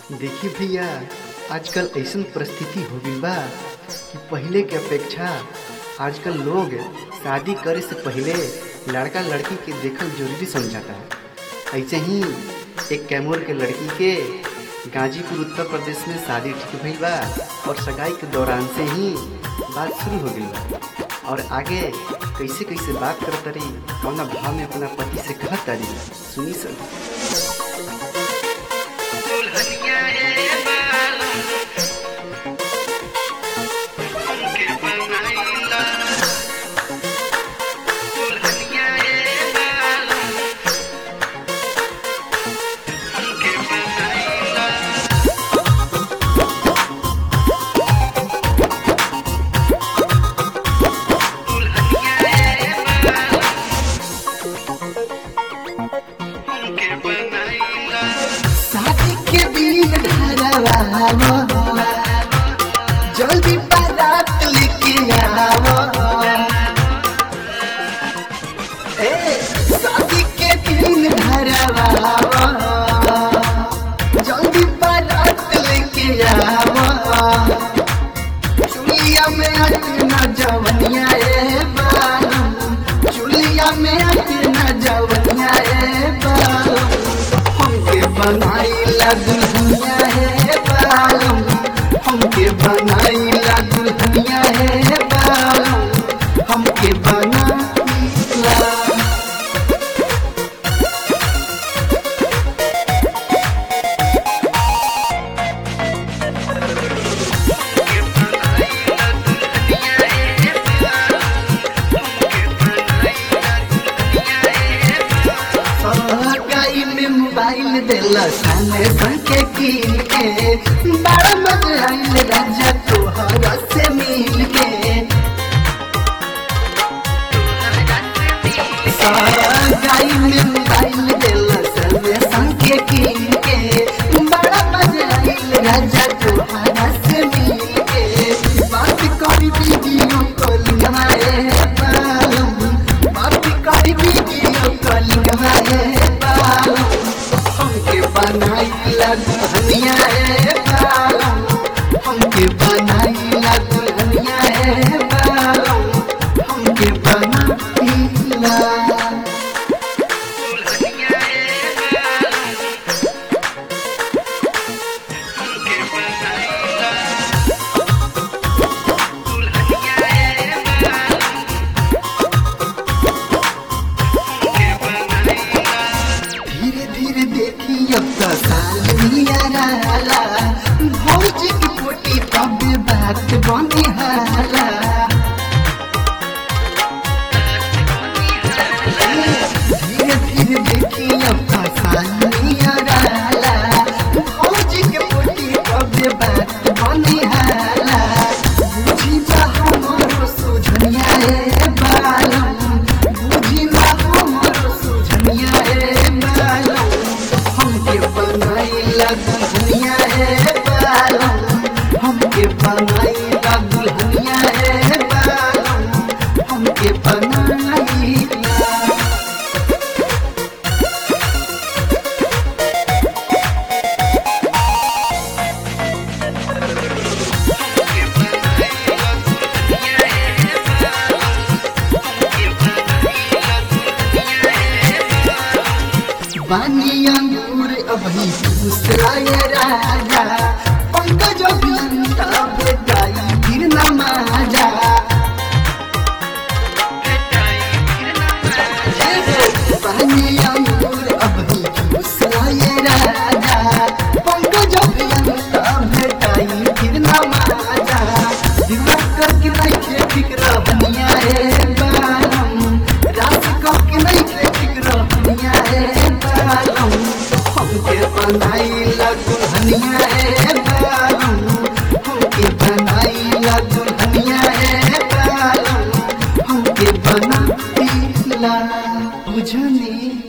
देखिए भैया आजकल ऐसन परिस्थिति हो गई बा कि पहले के अपेक्षा आजकल लोग शादी करे से पहले लड़का लड़की के देखल जरूरी समझाता है ऐसे ही एक कैमूर के लड़की के गाजीपुर उत्तर प्रदेश में शादी ठीक भइल बा और सगाई के दौरान से ही बात शुरू हो गई बा और आगे कैसे कैसे बात करत रही कौना भाव में अपना पति से कहत रही सुनी सर शादी के दिन धरवावो जल्दी बारात लेके आवो ए शादी के दिन धरवावो जल्दी बारात लेके आवो चुलिया में अटना जवनिया ए बालू चुलिया में अटना जवनिया ए बालू हमके बनाईला दुल्हनिया है बालम हमके बनाईला दुल्हनिया है बालम हमके बनाईला गाई में मोबाइल देला साले संके कीन के बड़ा मजा आइल राजा तोहरा से मिल के गाई में मोबाइल देला साले संके कीन के बड़ा मजा आइल राजा तोहरा से मिल के बात करी वीडियो कॉलिंग है बालम बात करी वीडियो कॉलिंग है बालम हमके बनाईला दुल्हनिया है बालम हमके बनाईला दुल्हनिया है बालम हमके बनाईला धीरे धीरे देखी अब तो साल नियराला भौजी की पोटी तब बात बनी हाला धीरे धीरे देखी अब तो साल नियराला भौजी की पोटी तब बात बनी हाला बुझी बा हमारो सुझनिया रे बालम बुझी बा हमारो सुझनिया रे बालम हमके बनाईला दुल्हनिया रे बालम हमके बनाईला दुल्हनिया रे बालम हमके बनाईला बानी अंगूर अभी दूसराए राजा पंकज अभियंता बेटाई फिर नमाजा बानी अंगूर अभी दूसराए राजा पंकज अभियंता बेटाई फिर नमाजा दिमाग करके नहीं खे ठीक रहनिया रे बालम रात करके नहीं खे ठीक रहनिया रे बालम हमके बनाईला दुल्हनिया रे बालम हमके बनाईला दुल्हनिया रे बालम हमके बनाईला बुझनी